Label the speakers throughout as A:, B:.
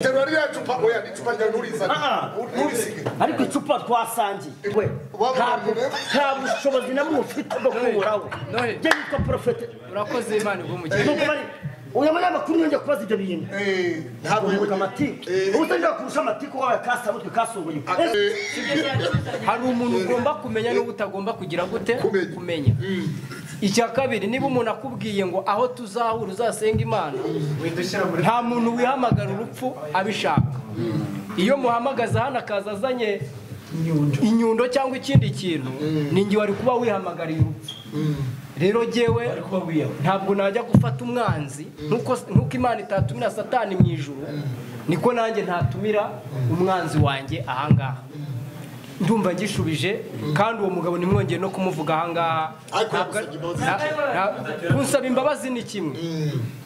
A: Terura rya cupa oya ni cupa rya nturizane
B: Ah,
A: nturisige
B: ariko icupa twasangiye we ntabwo nta bushobozi na bumwe ufite bwo kuwuraho
C: Nohe.
B: njye nitwa porofete
C: urakoze imana igumukiye
B: Nuko bari uyu munyamakuru yongeye kubaza ibyo bintu
A: Eh, ntabwo
B: ubuka amatiku ubu utajya kurusha amatiku wabaye kasabutwe kasumbuye
C: hari umuntu ugomba kumenya n'ubu utagomba kugira gute
A: Kumenya.
C: kumenya icya kabiri niba umuntu akubwiye ngo aho tuzahura uzasenga imana nta muntu wihamagara urupfu abishaka iyo muhamagaza hano akaza azanye inyundo cyangwa ikindi kintu ni ngiwe wari kuba wihamagariye urupfu rero jyewe ntabwo najya gufata umwanzi nkuko nkuko imana itatumira satani mu ijuru niko nanjye ntatumira umwanzi wanjye ahangaha ndumva ngishubije kandi uwo mugabo nimwongeye no kumuvuga ahangaha
A: Ariko
C: Ntabwo-
A: yagusabye imbabazi.
C: na- na- kunsaba imbabazi ni kimwe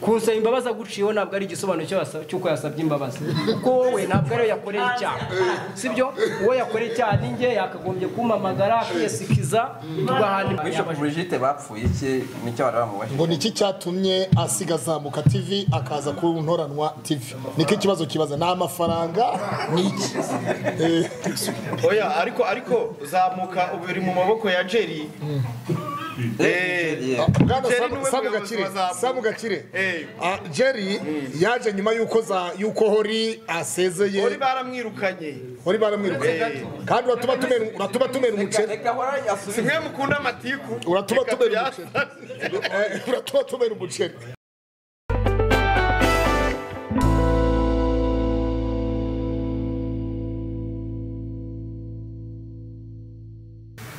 C: kunsaba imbabazi aguciyeho ntabwo ari igisobanuro cyo yasa- cy'uko yasabye imbabazi kuko wowe ntabwo ariwe yakoreye icyaha sibyo uwo yakoreye icyaha ni njye yakagombye kumpamagara akiyesikiza tugahana
D: Bishop Brigitte bapfuye iki nicyo bari bamuboshye
E: ngo niki cyatumye asiga azamuka tv akaza kuntoranwa tv niko ikibazo kibaza ni amafaranga
F: oya ariko ariko zamuka ubu uri mu maboko ya jeri Eh,
E: bwana
F: Jerry
E: Sam-
F: niwe
E: Sam
F: muyobozi
E: Gakire,
F: wa Zamu.
E: Sam Gakire
F: Eh.
E: Ah, jerry yaje nyuma y'uko za y'uko hori
F: uri
E: asezeye
F: baramwirukanye
E: hori baramwiruka kandi uratuma tumena uratuma tumena umuceri
D: reka ahora yasubiye
F: simwe mukunda amatiku
E: uratuma
F: Reka
E: tumena
F: tuyase.
E: umuceri Eh, uratuma tumena umuceri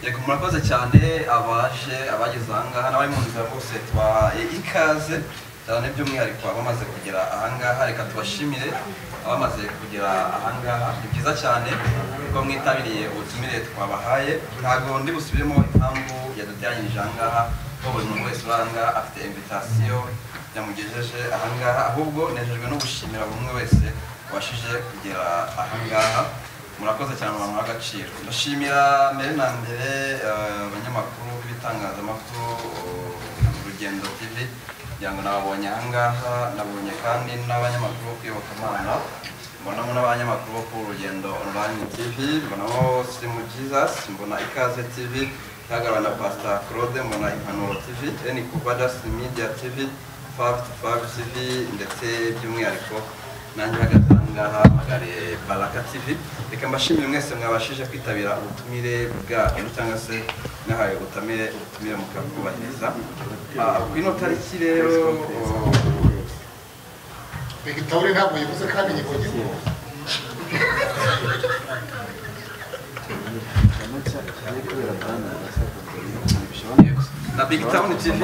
D: reka murakoze cyane abaje abagize ahangaha n'abari mu nzira bose tubahaye ikaze cyane by'umwihariko abamaze kugera ahangaha reka tubashimire abamaze kugera ahangaha ni byiza cyane ko mwitabiriye ubutumire twabahaye ntabwo ndi busubiremo impamvu yaduteranyirije ahangaha ko buri muntu wese uri ahangaha afite invitasiyo yamugejeje ahangaha ahubwo nejejwe no gushimira buri umwe wese washije kugera ahangaha murakoze cyane abantu agaciro ndashimira mbere na mbere eh, abanyamakuru b'ibitangazamakuru eh, urugendo tv kugira ngo nababonye ahangaha nabonye kandi n'abanyamakuru bo kwibuka imana mbonamo n'abanyamakuru bo ku rugendo online tv mbonamo simu jesus mbona ikaze tv ihagarariwe na pastor claude mbona impanuro tv eni kuvadas media tv fact fab tv ndetse by'umwihariko nanjye bagatangaha magare baraka tv reka mbashimire mwese mwabashije kwitabira ubutumire bwanyu cyangwa se mwahaye ubutamire ubutumire mukabwubahiriza Ah, ku ino tariki rero
A: Victoire ntabwo yavuze kandi ngo nyine
D: na big town tv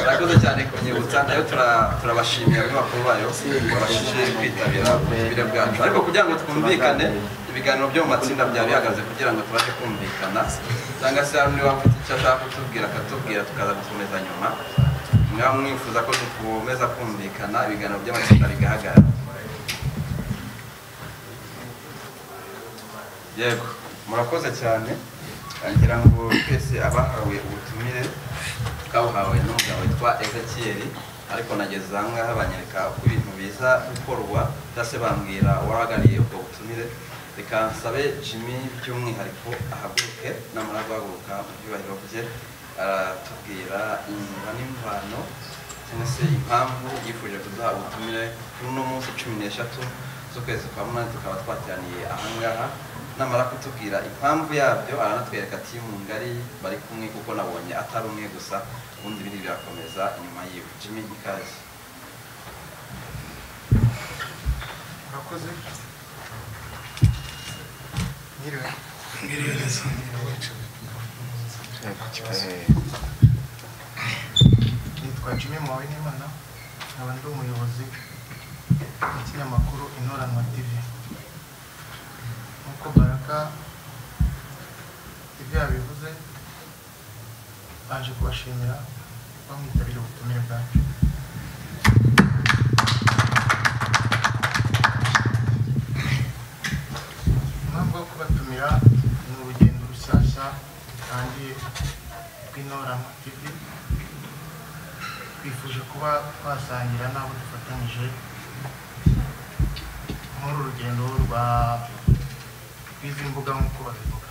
D: murakoze cyane kunyibutsa nayo tura- turabashimira abanyamakuru bayo babashije kwitabira ubutumire bwacu ariko kugira ngo twumvikane ibiganiro byo mu matsinda byari bihagaze kugira ngo tubashe kumvikana cyangwa se hari niba afite icyo ashaka kutubwira akatubwira tukaza gukomeza nyuma mwaba mwifuza ko dukomeza kumvikana ibiganiro by'amatsinda bigahagarara yego murakoze cyane ngira ngo twese abahawe ubutumire twabuhawe n'umugabo witwa ezekiel ariko nageze ahangaha banyereka uko ibintu biza gukorwa cyangwa se bambwira uwahagarariye ubwo butumire reka nsabe jimmy by'umwihariko ahaguruke namara guhaguruka mu byubahiro bye aratubwira imva n'imvano cyangwa se impamvu yifuje kuduha ubutumire kuri uno munsi cumi n'eshatu z'ukwezi kwa munani tukaba twateraniye ahangaha namara kutubwira impamvu yabyo aranatwereka timu ngari bari kumwe kuko nabonye atari umwe gusa ubundi biri birakomeza inyuma yiwe jimmy ikaze
F: murakoze Mwiriwe.
G: nitwa Jimmy Mwawe Nimana nkaba ndi umuyobozi w'ikinyamakuru Inoranwa TV nk'uko Baraka ibyo yabivuze baje kubashimira bamwitabira ubutumire bwacu impamvu yo kubatumira ni urugendo rushyashya rutangiye rw'Inoranwa TV twifuje kuba twasangira n'abo dufatanyije muri uru rugendo rwa rw'izi mbuga nk'uko babivuga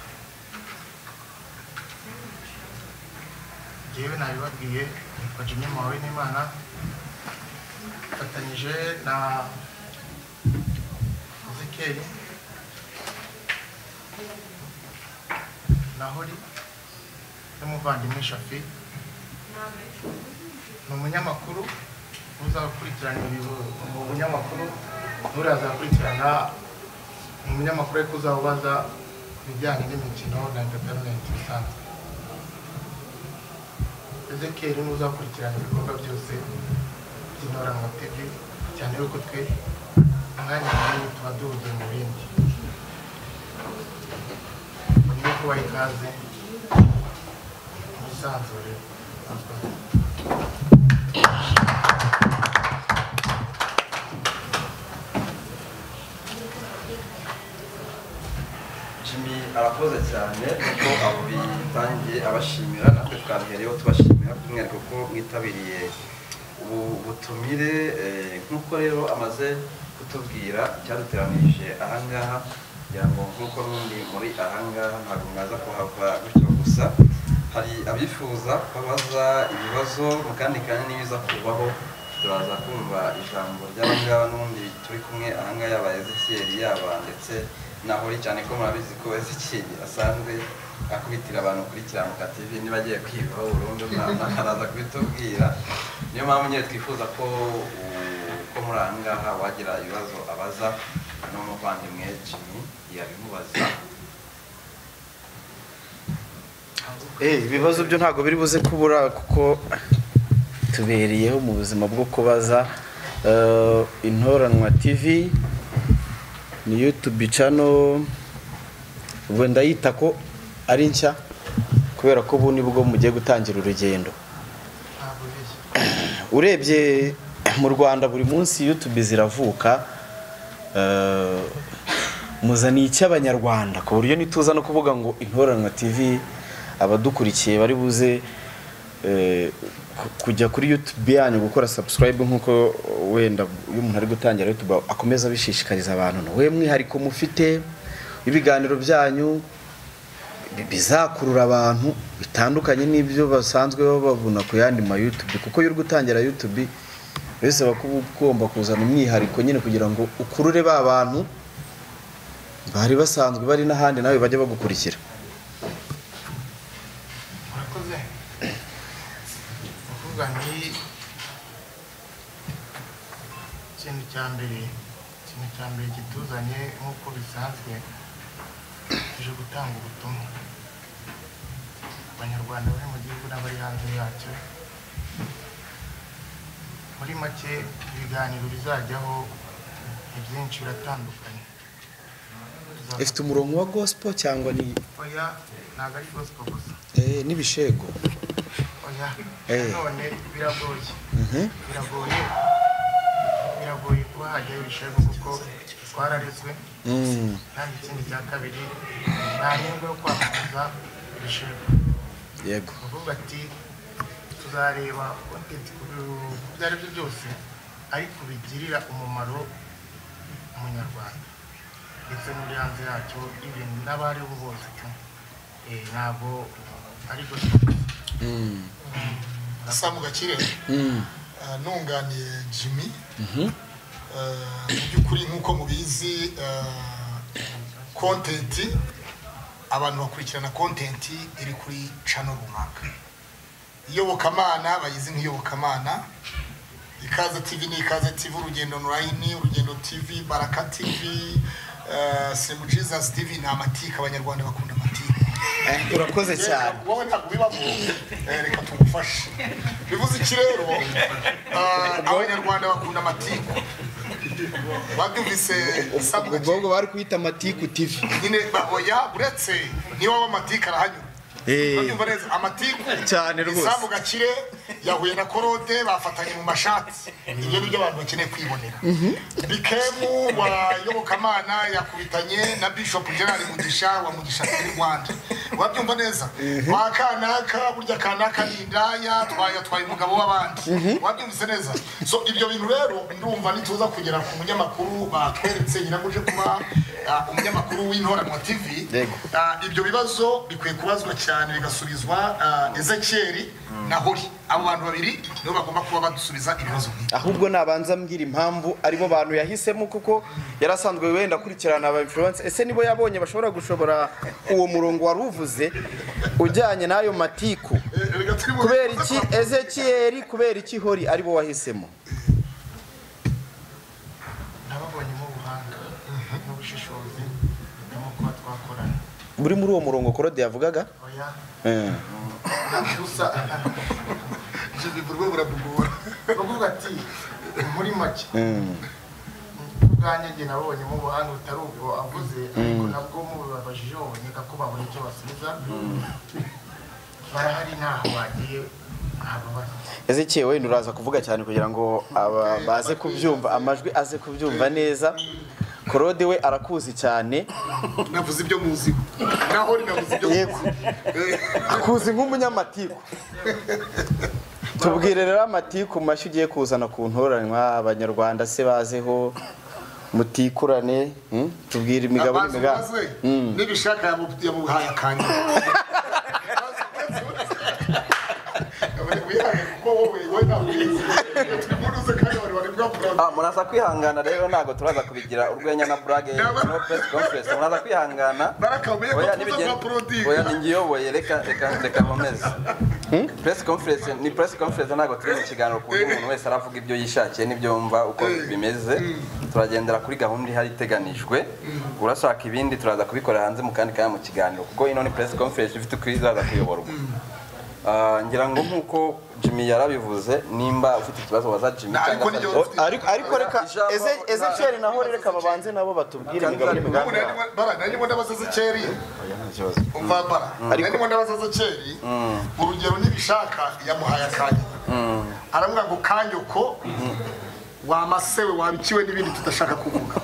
G: njyewe nabibabwiye nitwa jimmy mawe n'imana mfatanyije na muzikeri na hori n'umuvandimwe shafi ni umunyamakuru uzakurikirana ibibu ni umunyamakuru nturazakurikirana ni umunyamakuru ariko uzaba ubaza ibijyanye n'imikino na entertainment bisanzwe ezekeri ni uzakurikirana ibikorwa byose by'intoranywa tv cyane yuko twe umwanya munini tuba duhugiye mu bindi niyo kubaha ikaze mwisanzure murakoze
D: jimmy arakoze cyane kuko abo bitangiye abashimira natwe twabihereyeho tubashimira by'umwihariko ko mwitabiriye ubu butumire eh, nk'uko rero amaze kutubwira icyaduteranirije ahangaha kugira ngo nk'uko n'undi muri ahangaha ntabwo mwaza kuhava gutyo gusa hari abifuza kubaza ibibazo mu kandi kanya n'ibiza kubaho turaza kumva ijambo ry'abangaba n'ubundi turi kumwe ahangaha yaba ezekiyeri yaba ndetse nahori cyane ko murabizi ko ezekiyeri asanzwe akubitira abantu kuri kiramuka tv niba agiye kwivaho burundu na- araza kubitubwira niyo mpamvu nyine twifuza ko u- ko muri ahangaha wagira ibibazo abaza n'umuvandimwe jimmy yabimubaza
F: Eh, ibibazo byo ntabwo biri buze kubura kuko tubereyeho mu buzima bwo kubaza Eh, intoranwa tv ni youtube channel ubwo ndayita ko ari nshya kubera ko ubu nibwo mugiye gutangira urugendo
G: ntabwo ubeshya
F: urebye mu rwanda buri munsi youtube ziravuka eh, muzaniye icy'abanyarwanda ku buryo ntituza no kuvuga ngo intoranwa tv abadukurikiye bari buze eh, ku- kujya kuri youtube yanyu gukora subscribe nk'uko wenda iyo umuntu ari gutangira youtube akomeza abishishikariza abantu we mwihariko mufite ibiganiro byanyu bi- bizakurura abantu bitandukanye n'ibyo basanzwe babona ku yandi ma YouTube kuko iyo uri gutangira YouTube bisaba ko uba ugomba kuzana umwihariko nyine kugira ngo ukurure ba bantu bari basanzwe bari n'ahandi nawe bajya bagukurikira
G: murakoze ni ukuvuga nti ikintu cya mbere ikintu cya mbere kituzanye nk'uko bisanzwe tuje gutanga ubutumwa abanyarwanda bari mu gihugu n'abari hanze yacyo muri make ibiganiro bizajyaho ni byinshi biratandukanye Tuzafata-
F: ifite umurongo wa gospel cyangwa ni
G: oya ntabwo ari gospel gusa
F: eh, n'ibishego
G: oya
F: Eh.
G: none biragoye
F: Mhm.
G: biragoye biragoye kuba hajyaho ibishego kuko twararezwe
F: Mm.
G: kandi ikindi cya kabiri nta nyungu yo kwamamaza ibishego
F: yego
G: ni ukuvuga ati tuzareba kontenti ku bi- ku byo ari byo byose ariko bigirira umumaro umunyarwanda ndetse n'uri hanze yacyo ibintu n'abariho bose tu Eh, ntabwo ari gospel gusa.
F: Mm.
E: Samu Gakire
F: Mm.
E: eh, nunganiye Jimmy Eh, mu by'ukuri nk'uko mubizi eh, content abantu bakurikirana content iri kuri channel runaka iyobokamana bayizi nk'iyobokamana ikaze tv ni ikaze tv urugendo online urugendo tv baraka tv eh, simbu jesus tv ni amatika abanyarwanda bakunda amatika
F: Eh, urakoze cyane
E: wowe ntabwo ubibamo Eh, reka tugufashe bivuze iki rero Ah, abanyarwanda bakunda amatiku babyumvise
F: ubwo
E: sabwa
F: ahubwo bari kuyita matiku tv
E: nyine bahoya uretse niba w'amatiku arahanyura
F: Eh.
E: babyumva neza amatiku
F: Cyane rwose.
E: isambu gakire yahuye na korode bafatanye mu mashati ibyo ni byo abantu bakeneye kwibonera bikemu wa yobokamana yakubitanye na bishop gerard mugisha wa mugisha turi rwanda wabyumva neza wa kanaka burya kanaka ni indaya twayatwaye umugabo w'abandi wabyumvise neza so ibyo bintu rero ndumva nituza kugera ku munyamakuru batweretse nyina ngo uje kuba ah, umunyamakuru w'intoranwa tv
F: Yego.
E: Ah, ibyo bibazo bikwiye kubazwa cyane bigasubizwa ah, ezekiyeri na hori abo bantu babiri nibo bagomba kuba badusubiza ibibazo nk'ibi
F: ahubwo nabanza mbwira impamvu aribo bantu yahisemo kuko yari asanzwe wenda akurikirana aba influence ese nibo yabonye bashobora gushobora uwo murongo wari uvuze ujyanye n'ayo matiku kubera iki ezekiyeri kubera iki hori aribo wahisemo
G: nababonyemo ubuhanga n'ubushishozi burimo kuba twakorana
F: buri muri uwo murongo korode yavugaga
G: oya
F: Eh.
G: gusa
E: ibyo bikorwa burabugora
G: bavuga ati muri make
F: Mm.
G: ubwanjye njye nabonyemo ubuhanga butari ubwo avuze ariko nabwo mubibabajijeho buboneka ko babona icyo basubiza barahari ntaho bagiye ntababaza
F: ezekiyeri wenda uraza kuvuga cyane kugira ngo aba baze kubyumva amajwi aze kubyumva neza korode we arakuzi cyane
E: navuze ibyo muziho naho ni navuze ibyo
F: Yego. akuzi nk'umunyamatiku tubwire rero amatiku mashyi ugiye kuzana ku ntoranywa abanyarwanda se bazeho mutikurane hmm? tubwire imigabo
E: abazi
F: n'imigambi
E: umaze
F: Mm.
E: n'ibishaka yamu- yamuhaye akanya wihaye kuko wowe wowe ntabwo ubizi. Turi muri uze kandi abantu bari bwapfura.
D: Ah, muraza kwihangana rero ntabwo turaza kubigira urwenya na burage no press conference muraza kwihangana
E: Baraka umenye ko
D: oya
E: tuza kwa produit.
D: nibigenda oya ningiyoboye reka reka reka nkomeze press conference ni press conference ntabwo turi mu kiganiro ku buryo umuntu wese aravuga ibyo yishakiye n'ibyo yumva uko bimeze turagendera kuri gahunda ihari iteganijwe urashaka ibindi turaza kubikorera hanze mu kandi kanya mu kiganiro kuko ino ni press conference ifite uko izaza kuyoborwa Ah, ngira ngo nk'uko Jimmy yarabivuze nimba ufite ikibazo waza Jimmy
E: Na, ariko
D: cyangwa se-
E: n'iyo-
F: O- ariko ariko reka
D: Ijambo-
F: Eze- ezekiyeri naho reka babanze nabo batubwire imigabo n'imigambi
E: Ubu nari ndimo- bara nari ndimo ndabaza Ezekiyeli. Umva bara nari ndimo ndabaza Ezekiyeli, urugero n'ibishaka yamuhaye akanya aravuga ngo kanyoko wamasewe wabikiwe n'ibindi tudashaka kuvuga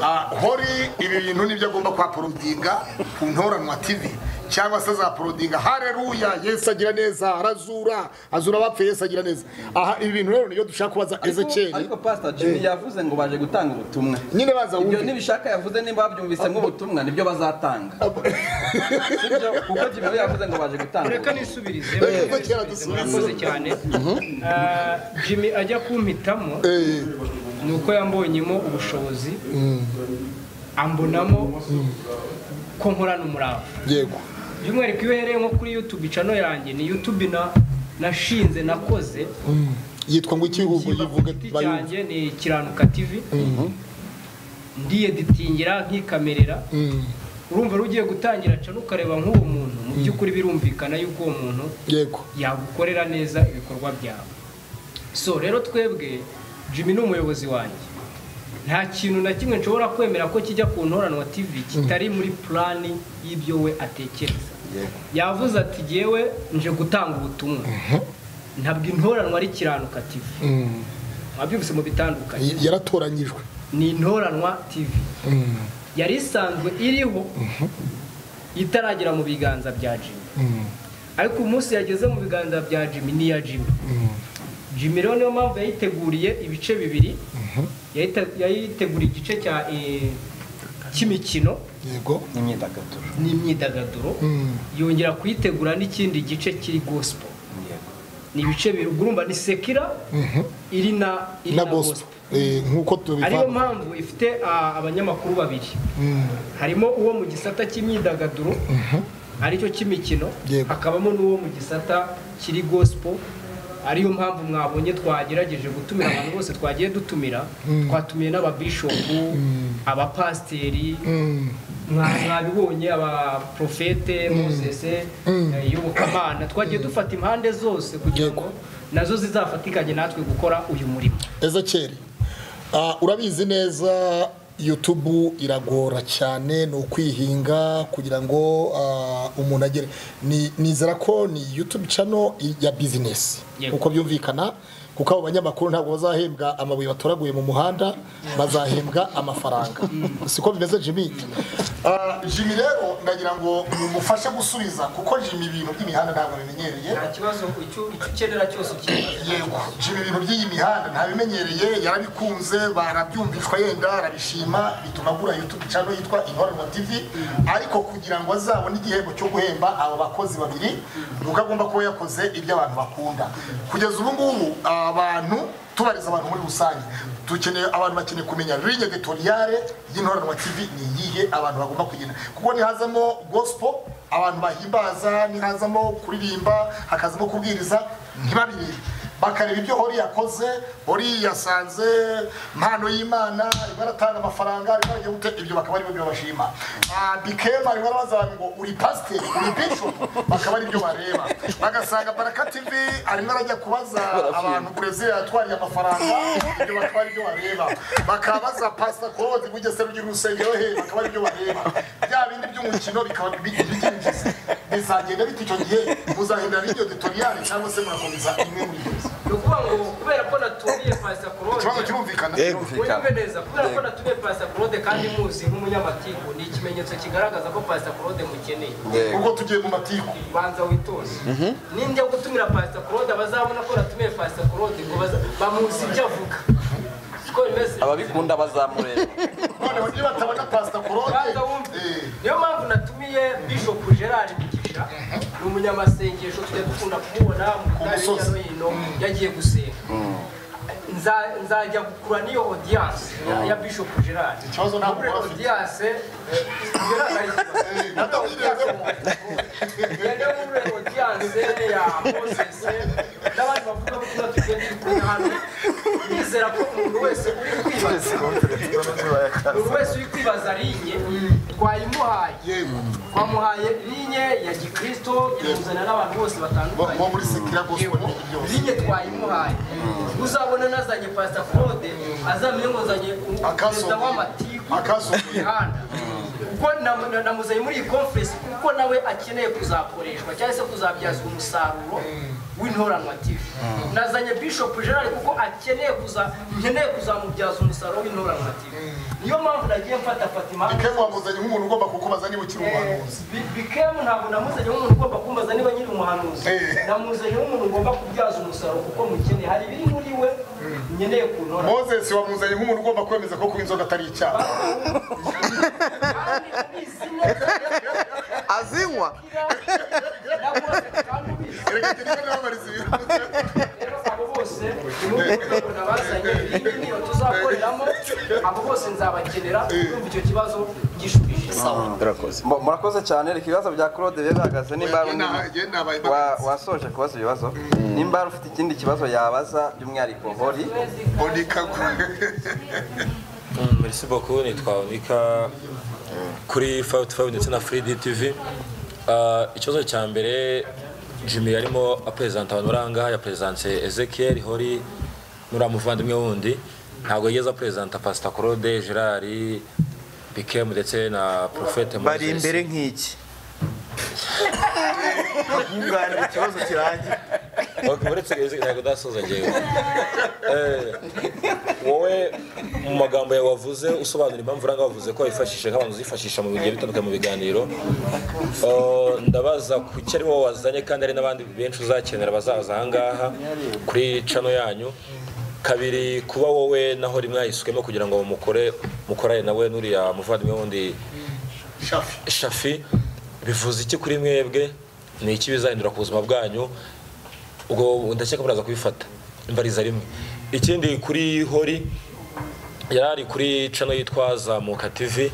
E: Ah, hori ibi bintu nibyo agomba kuhaporodinga ku ntoranwa tv cyangwa se azaporodinga hareruya yesu agira neza arazura azura abapfuye yesu agira neza aha ibi bintu rero nibyo dushaka kubaza ezekiyeli
D: ariko pastor Jimmy yavuze ngo baje gutanga ubutumwa
E: nyine baza
D: ibyo
E: wumve
D: ntibishaka yavuze nimba babyumvisemo ubutumwa nibyo bazatanga sibyo kuko Jimmy we yavuze ngo baje gutanga
C: reka
D: ubutumwa.
C: nisubirize
E: kuva kera dusubira.
C: murakoze cyane Ah, jimmy ajya kumpitamo
E: Eh,
C: ni uko yambonyemo ubushobozi ambonamo ko nkorana umurava
H: yego
C: by'umwihariko iyo uhereye nko kuri youtube icano yanjye ni youtube na nashinze nakoze
H: yitwa ngo ikihugu
C: Ikiba ku
H: yivuga
C: giti
H: bayumva
C: cyanjye ni kiranuka tv ndiyeditingira nkikamerera urumva rugiye gutangira cana ukareba nk'uwo muntu mu by'ukuri birumvikana y'uko uwo muntu
H: yego
C: yagukorera neza ibikorwa byawe so rero twebwe jimmy ni umuyobozi wanjye nta kintu na kimwe nshobora kwemera ko kijya ku ntoranwa tv kitari muri purani y'ibyo we atekereza yavuze ati yewe nje gutanga ubutumwa ntabwo intoranwa ari kiranuka tv mwabyumvise mu bitandukanye
H: Y- yaratoranyijwe
C: ni intoranwa tv yari isanzwe iriho itaragera mu biganza bya jimmy ariko umunsi yageze mu biganza bya jimmy ni iya jimmy jimmy rero niyo mpamvu yayiteguriye ibice bibiri Yayite- yayiteguriye igice cya eh, cy'imikino
H: yego
C: n'imyidagaduro yongera kuyitegura n'ikindi gice kiri gospel ni ibice bibiri ubwo urumva ni sekira iri na iri
H: na
C: na
H: gospel
C: gospel
H: Eh, nk'uko
C: ariyo
H: tubivanga
C: mpamvu ifite ah, abanyamakuru babiri harimo uwo mu gisata cy'imyidagaduro aricyo cy'imikino
H: Yego.
C: hakabamo n'uwo mu gisata kiri gospel ariyo mpamvu mwabonye twagerageje gutumira abantu bose twagiye dutumira twatumiye n'ababishopu abapasiteri mwa- mwabibonye abaprofete mozese eh, iyobokamana twagiye dufata impande zose kugira ngo nazo zizafatikanye natwe gukora uyu murimo
H: ezekiyeri Ah, urabizi neza youtube iragora cyane ni ukwihinga kugira ngo ah, umuntu agere ni- nizera ko ni youtube channel ya bizinesi
C: Yego.
H: uko byumvikana
I: kuko abo banyamakuru ntabwo bazahembwa amabuye batoraguye mu muhanda bazahembwa amafaranga siko bimeze jimmy
E: jimmy rero ndagira ngo mumufashe gusubiza kuko jimmy ibintu by'imihanda ntabwo bimenyereye
C: nta kibazo icyo ukenera cyose
E: yego jimmy ibintu by'iyi mihanda ntabimenyereye yarabikunze barabyumvishwa yenda arabishima bituma agura youtube channel yitwa inkorerwa tv ariko kugira ngo azabone igihembo cyo guhemba abo bakozi babiri nuko agomba kuba yakoze ibyo abantu bakunda kugeza ubu ngubu abantu tubariza abantu muri rusange dukeneye abantu bakeneye kumenya ligne editoriale y'intoranwa tv ni iyihe abantu bagomba kugenda kuko nihazamo gospel abantu bahimbaza nihazamo kuririmba hakazamo kubwiriza ntibabirebe bakareba ibyo hori yakoze hori yasanze impano y'imana arimo aratanga amafaranga arimo arajya gute ibyo bakaba aribyo bibashima bikema arimo arabaza abantu ngo uri pasiteri uri bishopu bakaba aribyo bareba bagasanga baraka tivi arimo arajya kubaza abantu burezili yatwariye amafaranga ibyo bakaba aribyo bareba bakabaza pasita kode bugesera ugira urusengero he bakaba aribyo bareba bya bindi by'umukino bikaba bibyinjiza bizagenda bita icyo gihe muzahindura video tutorial cyangwa se murakomeza imwe muri izo
C: ukuvuga ngo kubera ko naturiye pasita claude
E: ikibazo kirumvikana
C: wumve neza kubera ko naturiye pasita claude kandi muzi nk'umunyamatiku ni ikimenyetso kigaragaza ko pasita claude mukeneye
E: ubwo tugiye mu matiku
C: banza witoze n'indiya gutumira pasita claude bazabona ko natumiye pasita claude ngo bamuzi ibyo avuga
D: ababikunda bazamureba
E: noneho niba batabona pasita korode
C: niyo mpamvu natumiye bishopu gerard mugisha ni umunyamasengesho tujya dukunda kumubona mu
E: musozi.
C: no hino yagiye gusenga Nza- nzajya kugura n'iyo audience ya- ya bishopu gerard
E: ikibazo ntabwo
C: Kugura
E: waba ufite
C: audience eh, gerard arikibazo. yajya muri audience ya moses n'abandi bavugabutumwa tugiye turi hano nizera ko umuntu wese uri kwibaza buri wese uri kwibaza linye twayimuhaye twamuhaye linye ya gikristo tuzana n'abantu bose batandukanye
E: bo muri sekira gospel ni byose
C: linye twayimuhaye uzabona nazanye pasita claude azamenye ngo nzanye um-
E: Akaso.
C: perezida w'amatiku
E: Akaso.
C: mihanda kuko na- na- namuzanye muri iyi konferensi kuko nawe akeneye kuzakoreshwa cyangwa se kuzabyazwa umusaruro w'intoranwa tv nazanye bishop gerard kuko akeneye kuza nkeneye kuzamubyaza umusaruro w'intoranwa tv niyo mpamvu nagiye mfata fatima
E: ikemu wamuzanye nk'umuntu ugomba kukubaza niba ukiri umuhanuzi
C: Bi- bikemu ntabwo namuzanye nk'umuntu ugomba kumbaza niba nyiri umuhanuzi
E: Eh.
C: namuzanye nk'umuntu ugomba kubyaza umusaruro kuko mukeneye hari ibiri muri we nkeneye kuntora
E: moses wamuzanye nk'umuntu ugomba kwemeza ko kuba inzoga atari icyaha
C: kandi ubizi neza
B: azinywa
C: nawe kandi ubizi
E: erega ngende n'ababariza ibintu
C: rero abo bose nimubona bazanye iyi niyo tuzakoreramo abo bose nzabakenera kumva icyo kibazo gishubije
B: urakoze
D: Mu- murakoze cyane reka ibibazo bya claude bibe bihagaze nimba hari undi-
E: Ngewe nabaye
D: wa- wasoje kubaza ibibazo nimba hari ufite ikindi kibazo yabaza by'umwihariko hori
E: bonika
J: merci beaucoup nitwa unika kuri fayive ndetse na free dtv Ah, ikibazo cya mbere jimmy arimo aperezanta abantu bari ahangaha yaperezanse ezekiel hori n'uriya muvandimwe wundi ntabwo yigeze aperezanta pasita claude gerard bikemu ndetse na profete
B: bari
J: Moses.
B: imbere nk'iki nkunganira ikibazo kirangira
J: Ok, uretse izi- ntabwo udasoza ngewe Eh, wowe mu magambo yawe wavuze usobanura impamvu uranga wavuze ko wifashishije nk'abantu zifashisha mu bigiye bitandukanye mu biganiro Eh, ndabaza kuki ari wowe wazanye kandi hari n'abandi benshi uzakenera bazaza ahangaha kuri cano yanyu kabiri kuba wowe naho rimwe yayisukemo kugira ngo mukore mukorane nawe n'uriya muvandimwe wundi
E: shafi
J: shafi bivuze iki kuri mwebwe ni iki bizahindura ku buzima bwanyu ubwo ndakeka muraza kubifata imbariza rimwe ikindi kuri hori yari ari kuri cano yitwa zamuka tv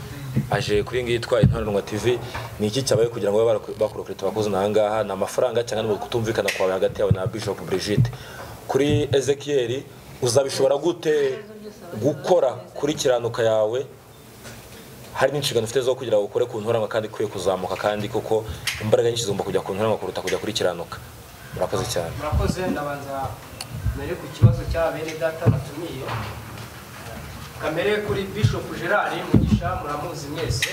J: aje kuri iyi ngiyi yitwa intoranwa tv ni iki cyabaye kugira ngo babe baraku- bakurokirita abakozi n'ahangaha ni amafaranga cyangwa ni ukutumvikana kwawe hagati yawe na bishop brigitte kuri ezekiel uzabishobora gute gukora kuri kiranuka yawe hari n'inshingano ufite zo kugira ngo ukore ku ntoranwa kandi ikwiye kuzamuka kandi kuko imbaraga nyinshi zigomba kujya ku ntoranwa kuruta kujya kuri kiranuka murakoze cyane
C: murakoze ndabanza mbere ku kibazo cy'abene data batumiye kamere kuri bishop gerard mugisha muramuzi mwese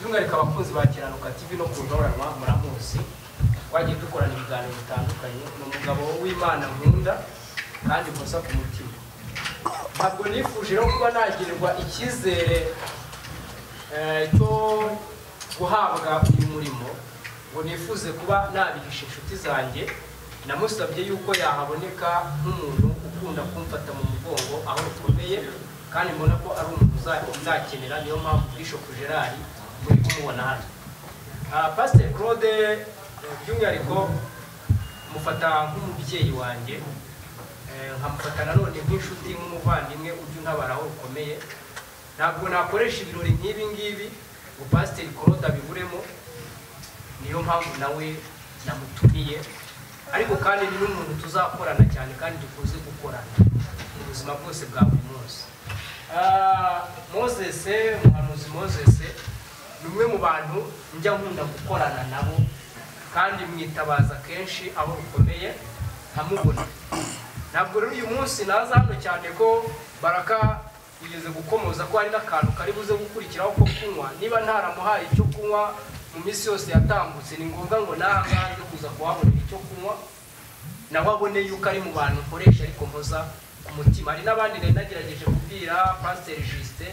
C: by'umwihariko abakunzi ba kiranuka tv no ku ntoranwa muramuzi twagiye dukorana ibiganiro bitandukanye ni umugabo w'imana nkunda kandi ikosa ku mutima ntabwo nifuje rero kuba nagirirwa icyizere eh, cyo guhabwa uyu murimo ngo nifuze kuba nabihisha inshuti zanjye namusabye yuko yahaboneka nk'umuntu ukunda kumfata mu mugongo aho rukomeye kandi mbona ko ari umuntu uza- uzakenera niyo mpamvu bishop gerard muri kumubona hano Ah, pasiteri claude eh, by'umwihariko mufata nk'umubyeyi wanjye Eh, nkamufata nanone nk'inshuti nk'umuvandimwe ujya untabara aho rukomeye ntabwo nakoresha ibirori nk'ibi ngibi ngo pasiteri claude abiburemo niyo mpamvu nawe namutumiye ariko kandi ni n'umuntu tuzakorana cyane kandi dukunze gukorana mu buzima bwose bwa buri munsi Ah, moses umuhanuzi moses ni umwe mu bantu njya nkunda gukorana nabo kandi mwitabaza kenshi aho rukomeye nkamubona ntabwo rero uyu munsi naza hano cyane ko baraka yigeze gukomoza ko hari n'akantu kari buze gukurikiraho ko kunywa niba ntaramuhaye icyo kunywa mu minsi yose yatambutse ni ngombwa ngo n'aha ngaha nze kuza kuhabonera icyo kunywa nawe abone yuko ari mu bantu nkoresha ariko mpoza ku mutima hari n'abandi nari nagerageje kubwira pasiteri jisite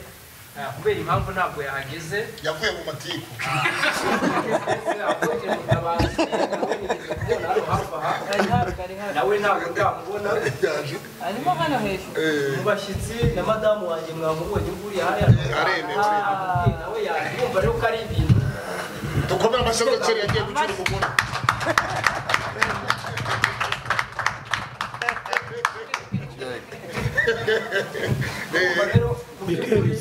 C: kubera impamvu ntabwo yahageze
K: yavuye mu matiku
C: nawe ntabwo ndamubona
A: arimo hano hejuru
C: mu bashyitsi na madamu wanjye mwamubonye nguriya hariya
K: aremewe
C: Ah, nawe yumva rero ko ari ibintu
K: dukomere amashyi agaciro yagiye gucira umugore
C: Urumva rero mu by'ukuri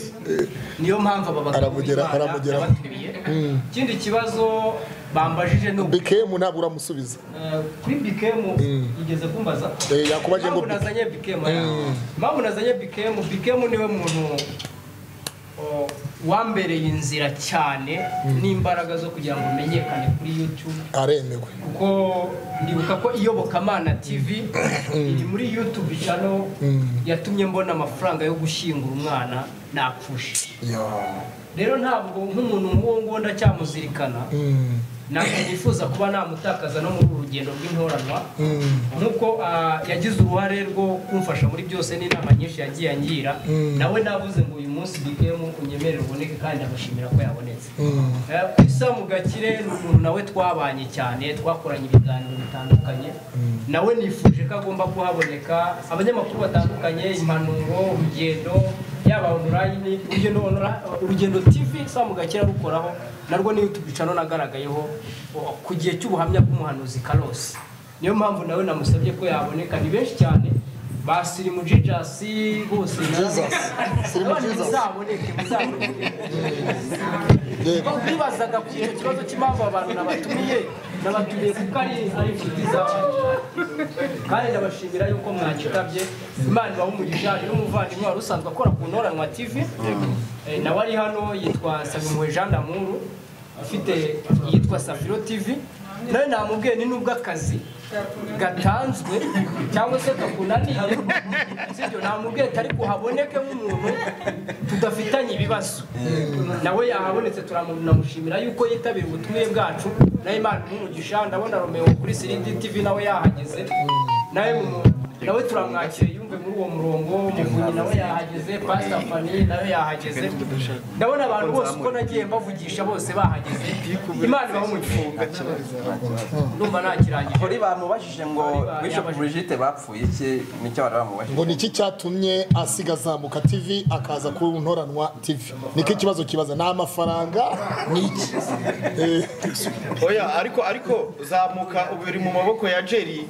C: niyo mpamvu aba bagabo
E: Aramugera-
C: b'Imana
E: aramugera.
C: yabatumiye. ikindi kibazo bambajije ni uku
E: bikemu ntabwo uramusubiza
C: Eh, kuri bikemu igeze kumbaza
E: Eh, yakubaje ngo
C: impamvu nazanye bikemu yawe? impamvu nazanye bikemu bikemu niwe muntu o, wambereye inzira cyane n'imbaraga zo kugira ngo menyekane kuri youtube
E: aremewe
C: kuko ndibuka ko iyobokamana tv iri muri youtube channel yatumye mbona amafaranga yo gushyingura umwana napfushe rero ntabwo nk'umuntu nk'uwo nguwo ndacyamuzirikana ntabwo nifuza kuba namutakaza no muri uru rugendo rw'intoranwa nk'uko ah, yagize uruhare rwo kumfasha muri byose n'inama nyinshi yagiye angira nawe navuze ngo uyu munsi bigemo unyemerere uboneke kandi ndabashimira ko yabonetse Eh, Isa Mugakire ni umuntu nawe twabanye cyane twakoranye ibiganiro bitandukanye nawe nifuje ko agomba kuhaboneka abanyamakuru batandukanye impanuro urugendo yaba onorayini urugendo onora- urugendo tv Isa Mugakire arukoraho narwo ni youtube channel nagaragayeho o- ku gihe cy'ubuhamya bw'umuhanuzi Carlos niyo mpamvu nawe namusabye ko yaboneka ni benshi cyane basirimu jijasi bose
E: Sirimu
C: nabonye
E: Jesus.
C: muzaboneke muzaboneke Niba wibazaga ku icyo kibazo cy'impamvu abantu nabatumiye nabatumiye kuko ari ari inshuti zawe kandi ndabashimira yuko mwanyitabye imana ibaha umugisha hari n'umuvandimwe wari usanzwe akora ku ntoranwa tv Eh, nawe ari hano yitwa sabimwe jean d'amour ufite yitwa safiro tv nawe namubwiye ni nubwo akazi gatanzwe cyangwa se kakunaniye sibyo namubwiye kari kuhaboneke nk'umuntu tudafitanye ibibazo nawe yahabonetse turamushimira yuko yitabira ubutumire bwacu nawe imana umugisha ndabona romeo kuri sirindi tv nawe yahageze nawe mu- nawe turamwakira yumve muri uwo murongo muvunyi nawe yahageze pasita famiye nawe yahageze ndabona abantu bose uko nagiye mbavugisha bose bahageze imana ibaho mu ndumva nakirangije
D: kuri bamubajije ngo bishop Brigitte bapfuye iki nicyo bari bamubajije
E: ngo niki cyatumye asiga azamuka tv akaza ku ntoranwa tv niko ikibazo kibaza ni amafaranga ni iki Eh,
F: oya ariko ariko zamuka ubu uri mu maboko ya jerry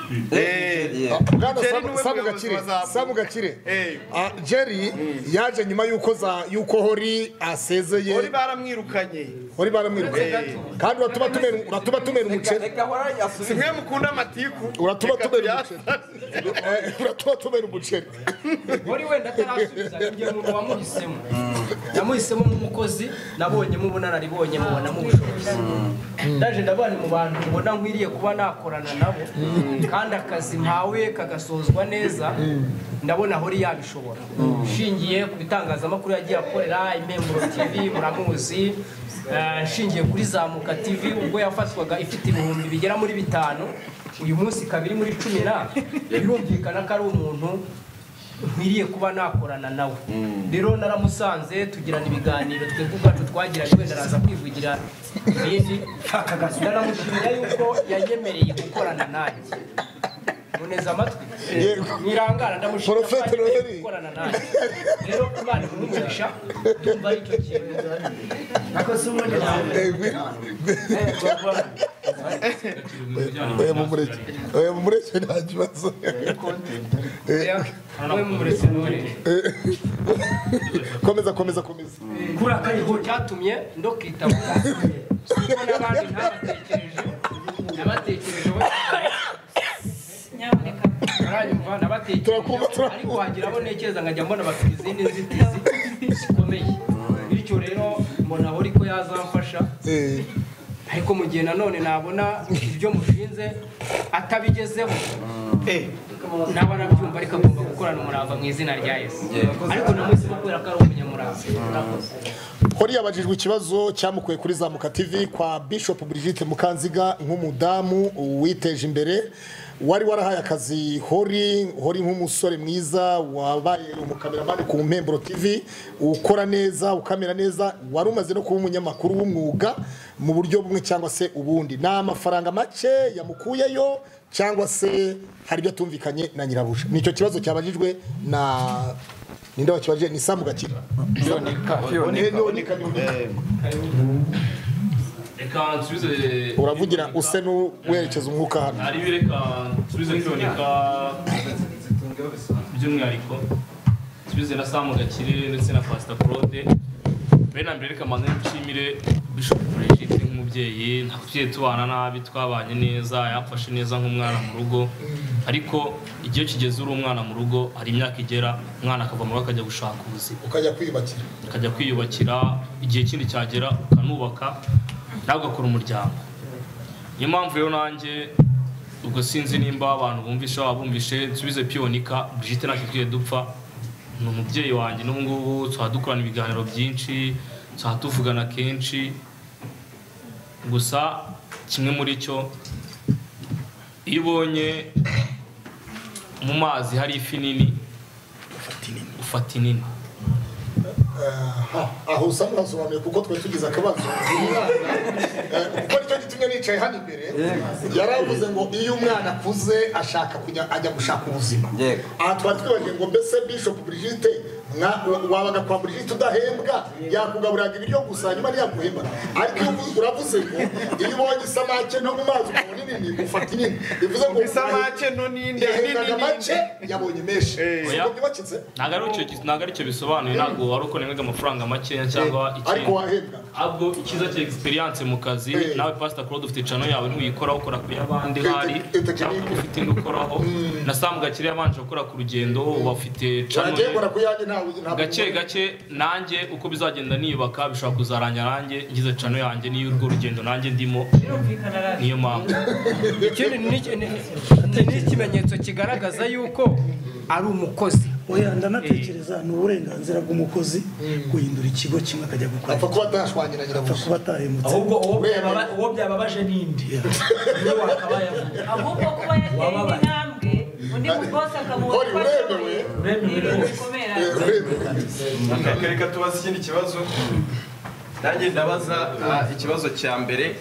D: Yeah.
E: bwana
F: Jerry
E: Samu-
F: niwe
E: samu
F: muyobozi
E: gakire
F: wa Zamu.
E: samu gakire
F: Eh.
E: Ah, jerry yaje nyuma y'uko za y'uko hori
F: uri
E: asezeye
F: baramwirukanye
E: hori baramwiruka kandi uratuma tumera uratuma tumera umuceri
D: reka ahora asubire
F: simwe mukunda amatiku
E: Uratuba
F: Reka
E: tubera
F: tuyase.
E: Eh, uratuma tumera umuceri
C: wari wenda atarasubiza igihe umuntu wamuhisemo yamuhisemo nk'umukozi nabonyemo ubunararibonye mubonamo ubushobozi ndaje ndabana mu bantu mbona nkwiriye kuba nakorana nabo kandi akazi mpawe kagasozwa neza ndabona ahori yabishobora nshingiye ku bitangazamakuru yagiye akorera imemburo tv muramuzi eh, nshingiye kuri zamuka tv ubwo yafatwaga ifite ibihumbi bigera muri bitanu uyu munsi kabiri muri cumi na birumvikana ko ari umuntu nkwiriye kuba nakorana nawe rero naramusanze tugirana ibiganiro twebwe ubwacu twagiranye wenda araza kwivugira ibindi ndanamushimira yuko yayemereye gukorana nanjye muneza amatwi mwirangara ndamushimira ko yayemereye gukorana nanjye rero imana kumumugisha ndumva ari cyo kintu ako si ubundi
E: oya mumureke oya mumureke nta kibazo komeza komeza komeza
C: kuri aka niho cyatumye ndokitaba kuko n'abandi ntabatekereje nabatekereje nyamuneka uranyumva nabatekereje ariko wagira abo ntekereza nkajya mbona bafite izindi nzitizi zikomeye bityo rero mbona aho ko yazamfasha ariko mu gihe nanone nabona ibyo mushinze atabigezeho naba nabyumva ariko agomba gukorana umurava mu izina rya yesu ariko namuhisemo kubera ko ari umunyamurava
E: hori yabajijwe ikibazo cyamukuye kuri zamuka tv kwa bishop brigitte mukanziga nk'umudamu witeje imbere wari warahaye akazi hori hori nk'umusore mwiza wabaye umukameramani ku mpemburo tv ukora neza ukamera neza wari umaze no kuba umunyamakuru w'umwuga mu buryo bumwe cyangwa se ubundi ni amafaranga make yamukuyeyo cyangwa se hari ibyo atumvikanye na nyirabuja nicyo kibazo cyabajijwe na ninde wakibajije ni samu gakira
L: reka nsubize
E: uravugira use n'uwerekeza umwuka hano
L: hari reka nsubize biboneka by'umwihariko nsubize na samu gakire ndetse na pasita claude bene mbere reka mbanze nshimire bishop brigitte nk'umubyeyi ntabwo tubana nabi twabanye neza yamfashe neza nk'umwana mu rugo ariko igihe kigeze uri umwana mu rugo hari imyaka igera umwana akava mu rugo akajya gushaka ubuzima
E: ukajya kwiyubakira
L: akajya kwiyubakira igihe kindi cyagera ukanubaka nawe ugakora umuryango niyo mpamvu rero nanjye ubwo sinzi nimba abantu bumvishe waba bumvishe nsubize piyonika brigitte ntacyo twiye dupfa ni umubyeyi wanjye n'ubu ngubu tuba dukorana ibiganiro byinshi tuba tuvugana kenshi gusa kimwe muri cyo iyo ubonye mu mazi hari ifi nini ufata inini
E: aho usanga urasobanuye kuko twari tugize akabazo kuko nicyo gitumye nicaye hano imbere yari avuze ngo iyo umwana akuze ashaka kujya ajya gushaka ubuzima aha twari twibagiwe ngo mbese bishop brigitte wabaga kwa brigitte udahembwa yakugaburiraga ibiryo gusa nyuma ntiyaguhemba ariko iyo uravuze ngo iyo ubonye isamake nto mu mazi ukabona nini ufata inini bivuze ngo
B: isamake nto ninde
E: yahendaga make yabonye menshi ntabwo byubakitse
L: ntabwo ari cyo bisobanuye ntabwo wari uko nibwaga amafaranga makeya cyangwa
E: ariko wahembwa
L: ahubwo icyiza cya egisperiyanse mu kazi nawe pasita claude ufite cano yawe ntuyikora ukora ku y'abandi hari cyangwa ufite indi ukoraho na samu gakire yabanje gukora ku rugendo uba ufite cano
E: nagiye gukora ku yanjye ntabwo
L: gake gake nanjye uko bizagenda niyubaka bishobora kuzarangira nanjye ngize cano yanjye n'iyo urwo rugendo nanjye ndimo niyo mpamvu
C: ikindi ni ikimenyetso kigaragaza yuko ari umukozi
M: oya ndanatekereza ni uburenganzira bw'umukozi guhindura ikigo kimwe akajya gukora
E: apfa kuba atashwanyira nyirabuja
M: apfa kuba atahemutse
B: ahubwo uwo byababaje nindi niyo wakabaye
A: ahubwo kuba yateye intambwe undi mugosi akamuha ko ashoboye bikomera
N: reka tubaze ikindi kibazo nanjye ndabaza ikibazo cya mbere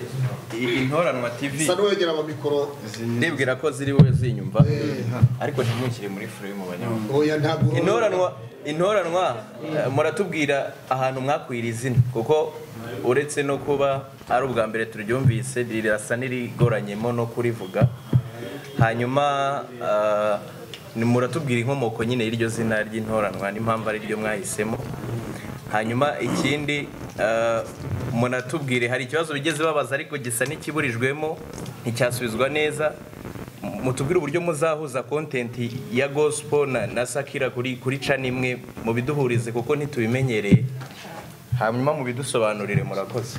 N: intoranwa tv
E: sa n'uwegera amamikoro
N: ndibwira ko ziriwe zinyumva ariko ntimukire muri fure mu banyamakuru intoranwa intoranwa muratubwira ahantu mwakwira izina kuko uretse no kuba ari ubwa mbere turyumvise rirasa n'irigoranyemo no kurivuga hanyuma muratubwira inkomoko nyine y'iryo zina ry'intoranwa n'impamvu ari ryo mwahisemo hanyuma ikindi munatubwire hari ikibazo bigeze babaza ariko gisa n'ikiburijwemo nticyasubizwa neza mutubwire uburyo muzahuza kontenti ya gospel na sakira kuri cana imwe biduhurize kuko ntitubimenyereye hanyuma mubidusobanurire murakoze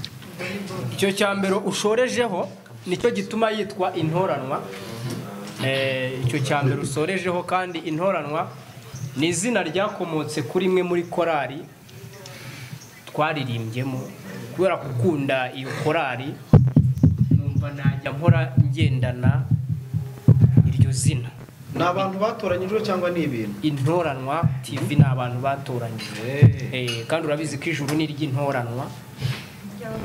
C: icyo cya mbere ushorejeho nicyo gituma yitwa intoranwa icyo cya mbere usorejeho kandi intoranwa ni izina ryakomotse kuri imwe muri korali twaririmbyemo kubera gukunda iyo korari numva najya mpora ngendana iryo zina
N: ni abantu batoranyijwe cyangwa ni ibintu
C: intoranwa tv ni abantu batoranyijwe Eh, kandi urabizi ko ijuru ni iry'intoranwa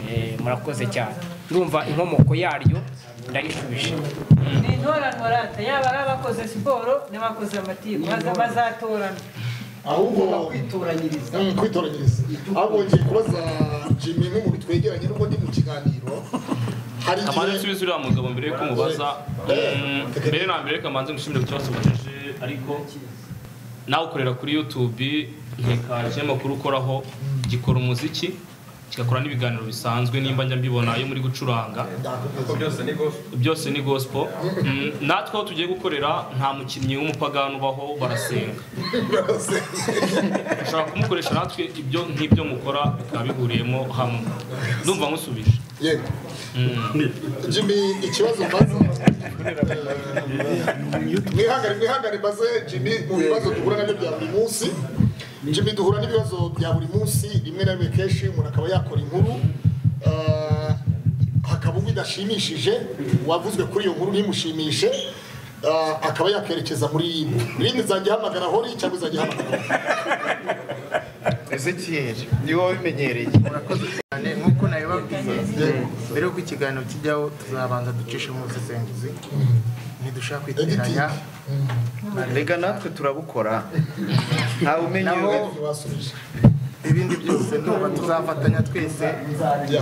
C: Eh, murakoze cyane urumva inkomoko yaryo ndayishubije
A: ni intoranwa rata yaba ari abakoze siporo n'abakoze amatiku baza- bazatorana
E: ahubwo
C: kwitoranyiriza
E: kwitoranyiriza ahubwo ngiye kubaza jimmy nk'umuntu twegeranye nubwo ndi mu kiganiro hari
L: kamanze nsubize uriya mugabo mbere yuko mubaza Mm, mbere na mbere kamanze ngushimire ku kibazo ubajije ariko nawe ukorera kuri youtube nkikaje amakuru ukoraho gikora umuziki kigakora n'ibiganiro bisanzwe nimba njya mbibona iyo muri gucuranga byose ni gospel Mm, natwe aho tugiye gukorera nta mukinnyi w'umupagani ubaho barasenga ushobora kumukoresha natwe ibyo nk'ibyo mukora bikaba bihuriyemo hamwe ndumva nkusubije
E: yego jimmy ikibazo mbaza mwihangane mwihangane mbaze jimmy mu bibazo duhura nabyo bya buri munsi jimmy duhura n'ibibazo bya buri munsi rimwe na rimwe kenshi umuntu akaba yakora inkuru ah, hakaba ubwo idashimishije uwavuzwe kuri iyo nkuru ntimushimishe ah, akaba yakerekeza muri yindi rindi izajya ihamagara hori cyangwa izajya ihamagara hori
G: ezekiel niwe wabimenyereye murakoze cyane nk'uko nabibabwiye mbere y'uko ikiganiro kijyaho tuzabanza ducishe mu busesenguzi ntidushaka kwiteranya
F: rega natwe turabukora ntawe umenya
G: naho ibindi byose ndumva tuzafatanya twese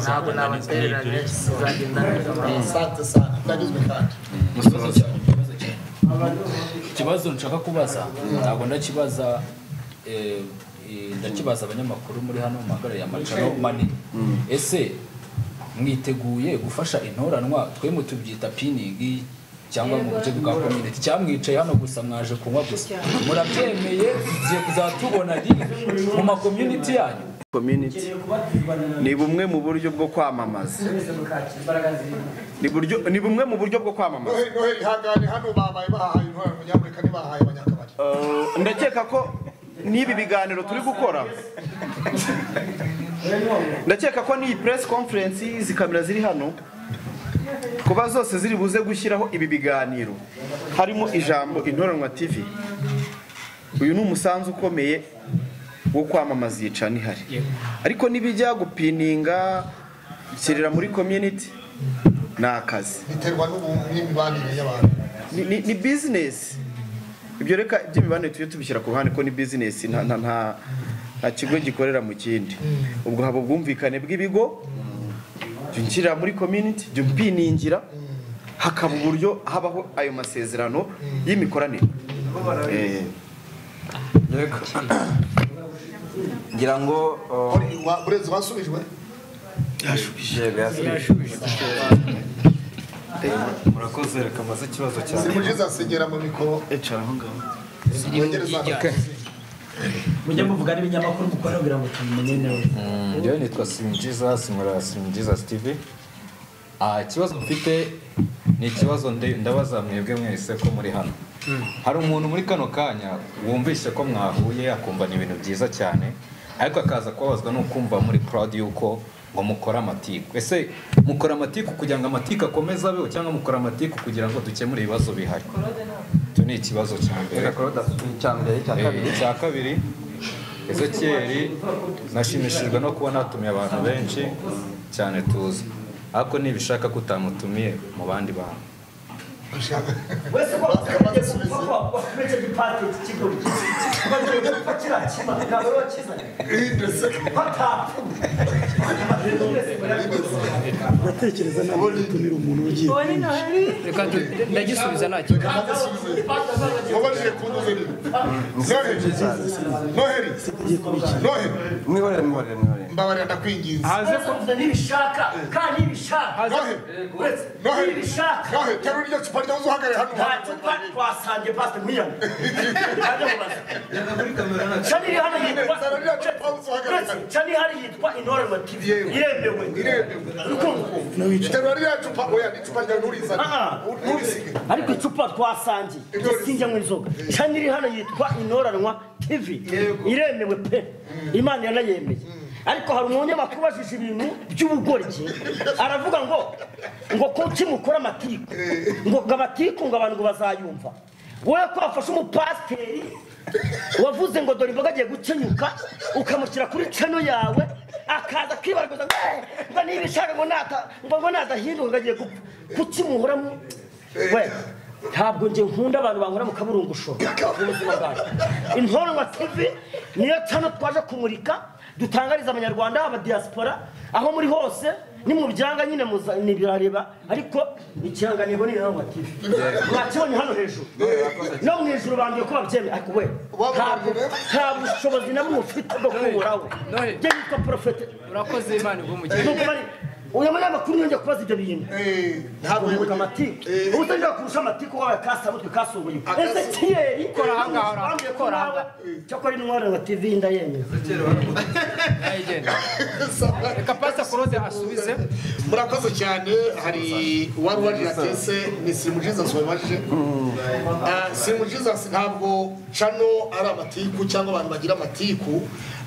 G: ntabwo nabatereranye tuzagenda neza
E: sante sante ndagizwe kandi
H: ikibazo nshaka kubaza ntabwo ndakibaza eh, eh, ndakibaza abanyamakuru muri hano mu magara ya macaro mani ese mwiteguye gufasha intoranwa twe tubyita piningi cyangwa mu buryo bwa community cyamwicaye hano gusa mwaje kunywa gusa murabyemeye igiye kuzatubona live mu ma community yanyu
F: community ni bumwe mu buryo bwo kwamamaza ni buryo- ni bumwe mu buryo bwo kwamamaza
E: noheli noheli hangane hano babaye bahahaye intore abanyafurika ntibahaye abanyakabari
F: Eh, ndakeka ko n'ibi biganiro turi gukora ndakeka ko n'iyi press conference izi kamera ziri hano kuba zose ziri buze gushyiraho ibi biganiro harimo ijambo intoranwa tv uyu ni umusanzu ukomeye wo kwamamaza yica nihari ariko n'ibijya gupininga shyirira muri community ni akazi
E: biterwa n'ubu- n'imibanire y'abantu
F: ni, ni, ni business ibyo reka by'imibanire tujye tubishyira ku ruhande ko ni business nta nta nta nta kigo gikorera mu kindi ubwo haba ubwumvikane bw'ibigo jya unshyirira muri community jya umpiningira hakaba uburyo habaho ayo masezerano y'imikoranire Eh,
D: ngira ngo
E: burezi wasubijwe
D: murakoze reka mbaze ikibazo cyane
E: simujiza asigera mu mikoro
F: icara aho ngaho
O: mujye muvugana ibinyamakuru mukora kugira ngo tumenye neza
H: njyewe nitwa simujiza simura simujiza steve Ah, ikibazo mfite ni ikibazo nde- ndabaza mwebwe mwese ko muri hano hari umuntu muri kano kanya wumvise ko mwahuye akumva ni ibintu byiza cyane ariko akaza kubabazwa n'ukumva muri proud y'uko ngo mukora amatiku ese mukora amatiku kugira ngo amatiku akomeze abeho cyangwa mukora amatiku kugira ngo dukemure ibibazo bihari icyo ni ikibazo cya mbere icya kabiri ezekiyeri nashimishijwe no kuba natumiye abantu benshi cyane tuzi ariko nibishaka ko utamutumiye mu bandi bantu
O: wese ko wakomeze igipate cy'ikigo kuko kiriya kima ntabwo ari wakizanye
P: uratekereza ntabwo gutumira umuntu ugiye
C: reka tu- ndagisubiza nta kibazo
E: noheli noheli
D: mwihorere mwihorere mwihorere
E: mbabarira ndakwinginze
O: hanze ko nibishaka kandi nibishaka uretse
E: noheli
O: nibishaka
E: noheli terura iryo cupa ryawe uhagarare hano
O: nta cupa twasangiye pasite nkuyana kajya mubaza Shani iri hano yitwa Shani hari yitwa intore wa TV iremewe
E: terura ririya cupa oya ni icupa ryawe nturizane nturisige
B: ariko icupa twasangiye sinjyanywa inzoga cyane iri hano yitwa inoranwa tv iremewe pe imana yanayemeye ariko hari umunyamakuru ubajije ibintu by'ubugoryi aravuga ngo ngo kuki mukora amatiku ngo ngo amatiku ngo abantu ngo bazayumva wowe ko wafashe umupasiteri wavuze ngo dore imboga agiye gukenyuka ukamushyira kuri cano yawe akaza akibaragaza ngo niba ishaka ngo nata ngo ngo nazahinduka ngo agiye gupfa kuki muhoramo we ntabwo njye nkunda abantu bankora mu kaburungushoro mu buzima bwawe intorwa tivi niyo cano twaje kumurika dutangariza abanyarwanda abadiyasipora aho muri hose ni mu byanga nyine ntibirareba ariko ikirangantego ni intorwa tivi mwakibonye hano hejuru no mu ijoro bambwiye ko babyemeye ariko we ntabwo nta bushobozi na bumwe ufite bwo kuyoboraho njye nitwa porofete
C: urakoze imana igumugira
B: uyu munyamakuru yongeye kubaza ibyo bintu ntabwo yibuka amatike ubu utajya kurusha amatike wabaye kasabutwe kasubunye ese kiyeri
C: kora ahangaha urambye
B: kora ahangaha cyakora intwaro wa tv ndayemeza
C: reka pasita kuroze asubize
E: murakoze cyane hari uwari wari yatese ni simujiza sobaje simujiza ntabwo cano ari amatiku cyangwa abantu bagira amatiku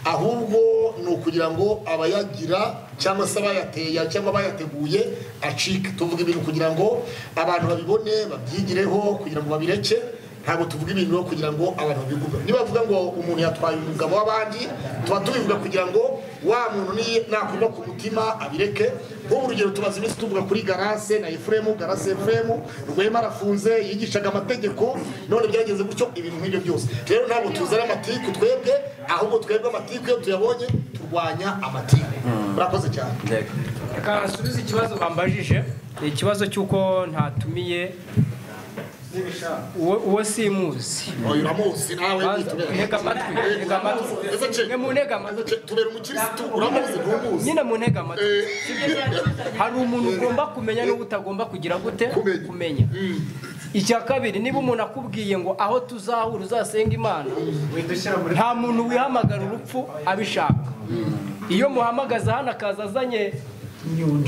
E: ahubwo ni ukugira ngo abayagira cyangwa se abayateye cyangwa abayateguye acike tuvuga ibintu kugira ngo abantu babibone babyigireho kugira ngo babireke ntabwo tuvuga ibintu kugira ngo abantu babigume niba bavuga ngo umuntu yatwaye umugabo w'abandi tuba tubivuga kugira ngo wa muntu nakurwa ku mutima abireke nk'ubu urugero tumaze iminsi tuvuga kuri garase na efuremu garase efuremu rwema arafunze yigishaga amategeko none byageze gutyo ibintu nk'ibyo byose rero ntabwo tuzana amatiku twebwe ahubwo twebwe amatiku iyo tuyabonye turwanya amatiku murakoze cyane
C: reka nsubize ikibazo bambajije ni ikibazo cy'uko ntatumiye uwo simuzi
E: uramuzi nawe
C: ntega amatwi ntega amatwi ni mu ntega amatwi
E: tubera umukirisitu uramuzi ntumuzi
C: nyine mu ntega amatwi hari umuntu ugomba kumenya n'uwo utagomba kugira gute kumenya icya kabiri niba umuntu akubwiye ngo aho tuzahura uzasenga imana nta muntu wihamagara urupfu abishaka iyo muhamagaza hano akaza azanye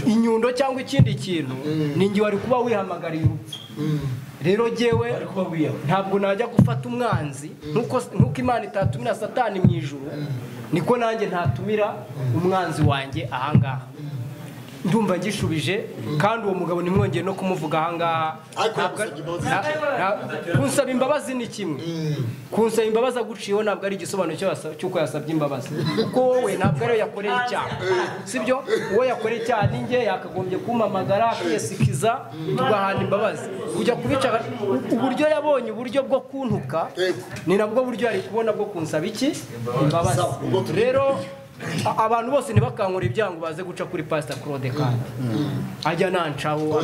C: inyundo cyangwa ikindi kintu ningi wari kuba wihamagariye urupfu rero jyewe ntabwo najya gufata umwanzi nkuko imana itatumira satani mu ijoro niko nanjye ntatumira umwanzi wanjye ahangaha ndumva ngishubije kandi uwo mugabo nimwongeye no kumuvuga ahangaha kunsaba imbabazi ni kimwe kunsaba imbabazi aguciyeho ntabwo ari igisobanuro cy'uko yasabye imbabazi kuko wowe ntabwo ariyo yakoreye icyaha sibyo uwo yakoreye icyaha ni njye yakagombye kumamagara akiyasikiza tugahana imbabazi kujya kubica uburyo yabonye uburyo bwo kuntuka ni nabwo buryo yari kubona bwo kunsaba iki imbabazi rero abantu bose ntibakangure ibyango baze guca kuri pasita claude kandi ajya nancaho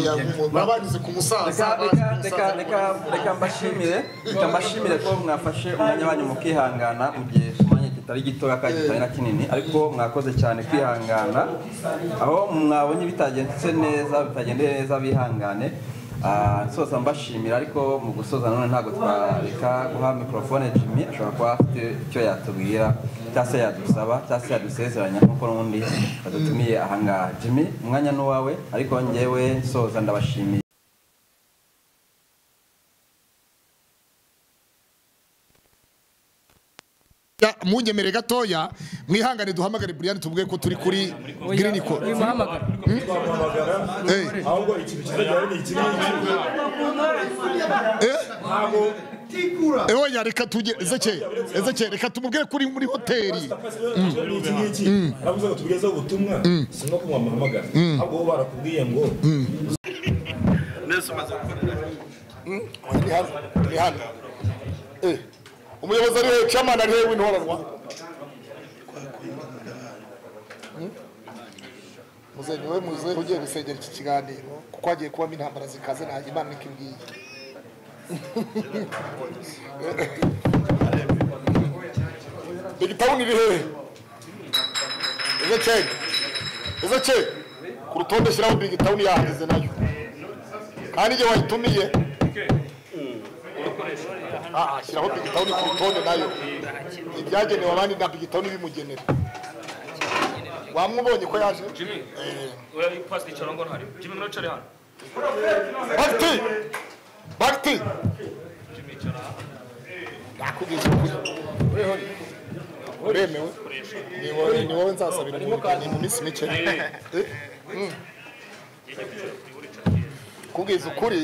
E: urabanyuze ku musaza
D: reka mbashimire reka mbashimire ko mwafashe umwanya wanyu mu kwihangana mu gihe umwanya kitari gitoya kandi kitari na kinini ariko mwakoze cyane kwihangana aho mwabonye bitagenze neza bitagendeye neza bihangane nsoza mbashimira ariko mu gusoza none ntabwo twareka guha mikorofone jimmy ashobora kuba afite icyo yatubwira cyangwa se yadusaba cyangwa se yadusezeranya nk'uko n'ubundi badutumiye ahangaha jimmy umwanya ni uwawe ariko ngewe nsoza ndabashimiye
E: mungemere gatoya mwihangane duhamagare buriyani tubwiye ko turi kuri giriniko
J: ahubwo ikintu kizajya ni iki
E: ewe ya reka tujye ezeke ezeke reka tumubwire kuri muri hoteli
J: iki ngiki aravuze ngo tugezeho ubutumwa si nko kumwamuhamagara ahubwo bo barakubwiye ngo neza umaze gukorera
E: ni hano umuyobozi ariwe caman ariwe w'intoranywa muze niwe muze ugiye gusengera iki kiganiro kuko hagiye kubamo intambara zikaze nta imana niko imbwiye igitabo ni ibihehe ezeke ezeke ku rutonde shyiraho bigitawuni yahageze nayo kandi igihe wayitumiye ashyiraho bigitawuni ku rutonde nayo ibyagenewe abandi na bigitawuni bimugenera wamubonye ko yaje bagiti bagiti nakubwiza ukuri uremewe ni wowe nzasabira umurigani mu minsi mike Mm. kubwiza ukuri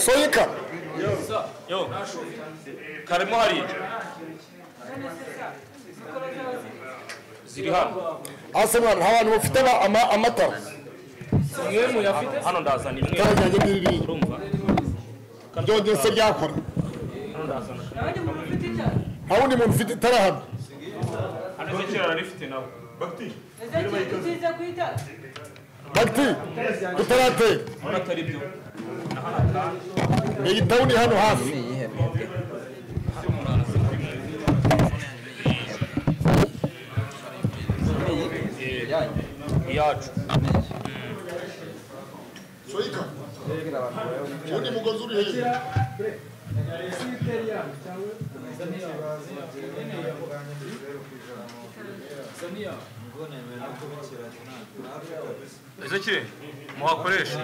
E: soyika
L: yo karimo hariya ziri hano
E: hasi mwana abantu bafite ama- ama- amatara
L: imwe muyafite hano ndazana imwe
E: itara ryanjye n'iriri
L: urumva
E: ryo ryose ryakora
L: hano ndazana
E: nta wundi muntu ufite itara hano
L: hano zekera ararifite nawe
A: uzize kuitara
E: bagiti utaratera
L: urabona atari byo
E: iyi tawuni hano hafi
L: iyacu
E: soyika undi mugozi uri hejuru
L: ezekire muhakoreshe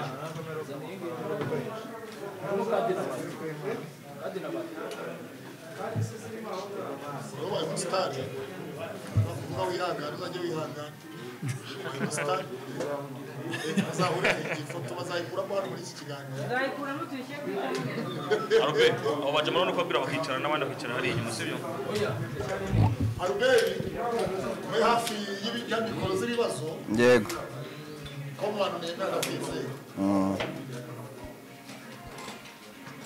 E: wabaye umusitari uba wihangana uzajya wihangana ubaye umusitari azahure ifoto bazayikuramo hano muri iki kiganiro
A: nzayikuramo tuyishyire ku itara
L: arubeti abo bajya murabona ko babwira bakicara n'abandi bakicara hariya inyuma sibyo
E: aruberi uri hafi y'inyandiko z'ibibazo
D: yego
E: ko mu bantu nemera ndabwize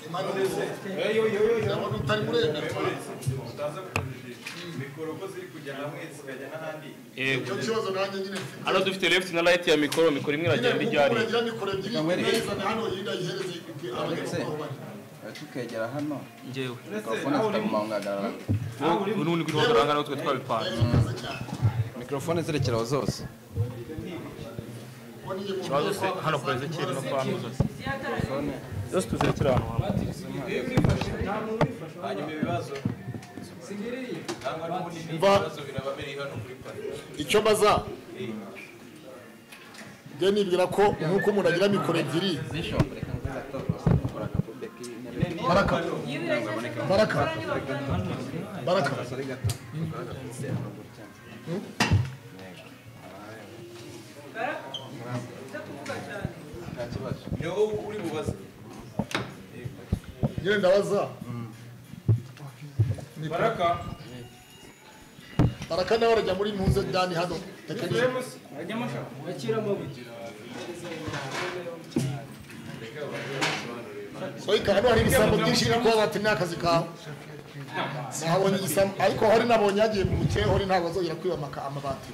E: impanuro ndabona utari muremera icyo kibazo nanjye nyine mfite
L: hano dufite left na right ya mikoro mikoro imwe iragenda ijya hariya
E: nyine mikoro ebyiri nayizana hano yindi ayihereze abanyamaguru aho bari
D: tukegera hano
L: ngewe
D: mikorofone zitagumangagarara
L: n'ubundi kuri wagaranga natwe twabipanze
D: mikorofone zirekeraho zose
L: ikibazo se hano kwa ezekire no kwa hano zose
D: Mikorofone.
L: zose tuzerekera ahantu hamwe
E: icyo mbaza njye nibwira ko nk'uko umuntu agira mikoro ebyiri baraka baraka baraka nyine ndabaza baraka baraka nawe arajya muri ntuze dani hano tekinike soyika hano hari ibisambo byinshi biri kuba bati ni akazi kawe nahabonye igisambo ariko hori nabonye yagiye mu mukeye hori ntabwo azongera kwibamaka amabati